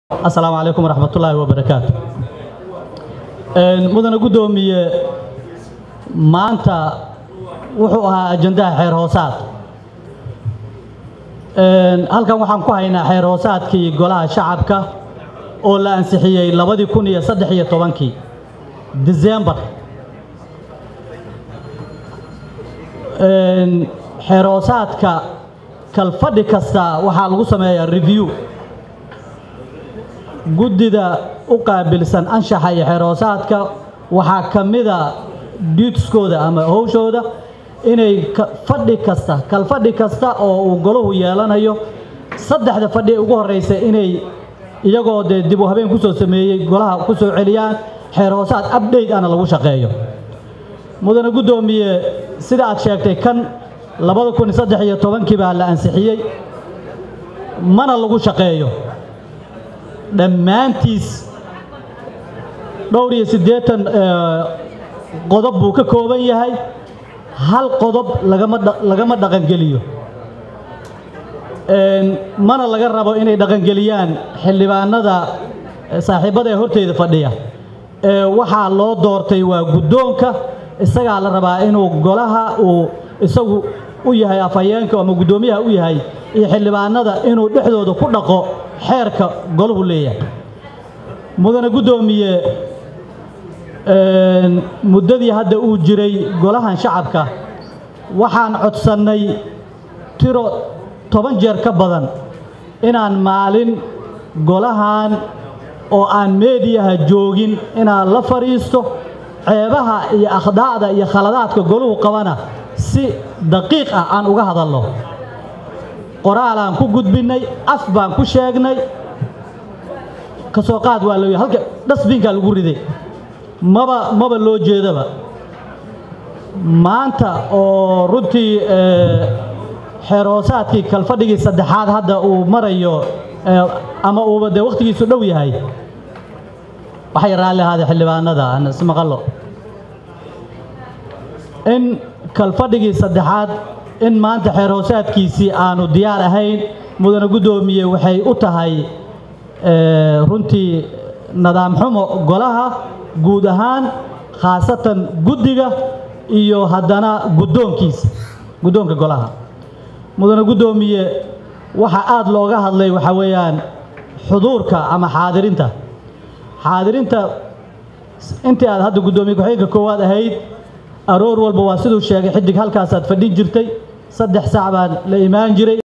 asalaamu calaykum waraxmatullaahi wabarakaatu mudane guddoomiye maanta wuxuu ahaa ajandaha xeer hoosaad halkan waxaan ku haynaa xeer hoosaadkii golaha shacabka oo la ansixiyey labadii kun iyo saddex iyo tobankii disembar xeer hoosaadka kalfadhi kasta waxaa lagu sameeyaa review guddida u qaabilsan anshaxa iyo xeer hoosaadka waxaa ka mida duutiskooda ama howshooda inay fadhi kasta kalfadhi kasta oo uu golahu yeelanayo saddexda fadhi ugu horraysa inay iyagoo dee dib u habeen ku soo sameeyey golaha ku soo celiyaan xeer hoosaad abdhayt ana lagu shaqeeyo mudane guddoomiye sida aad sheegtay kan labada kun saddex iyo tobankii baa la ansixiyey mana lagu shaqeeyo dhammaantiis dhowr iyo siddeetan qodob buu ka kooban yahay hal qodob lagama dhaqangeliyo mana laga rabo inay dhaqangeliyaan xildhibaanada saaxiibbada ee horteyda fadhiya waxaa loo doortay waa guddoonka isagaa la rabaa inuu golaha uu isagu u yahay afhayeenka ama guddoomiyaha u yahay iyo xildhibaanada inuu dhexdooda ku dhaqo xeerka golahu leeyahay mudane guddoomiye muddadii hadda uu jiray golahan shacabka waxaan codsannay tiro toban jeer ka badan inaan maalin golahan oo aan meediyaha joogin inaan la fadhiisto ceebaha iyo akhdaa'da iyo khaladaadka goluhu qabana si daqiiq ah aan uga hadalno qoraalaan ku gudbinnay af baan ku sheegnay ka soo qaad waa loo halka dhasbiinkaa lagu riday maba maba loo jeedaba maanta oo runtii xeer hoosaadkii kalfadhigii saddexaad hadda uu marayo ama uuba dee wakhtigiisu dhow yahay waxay raalli ahaadee xildhibaanada aan ismaqallo in kalfadhigii saddexaad in maanta xeer hoosaadkiisii aanu diyaar ahayn mudane guddoomiye waxay u tahay runtii nadaam xumo golaha guud ahaan khaasatan guddiga iyo haddana guddoonkiisa guddoonka golaha mudane guddoomiye waxa aad looga hadlay waxaa weeyaan xuduurka ama xaadirinta xaadirinta intii aad hadda guddoomiye ku-xigeenka koowaad ahayd aroor walba waa siduu sheegay xidig halkaasaad fadhin jirtay saddex sac baan la imaan jiray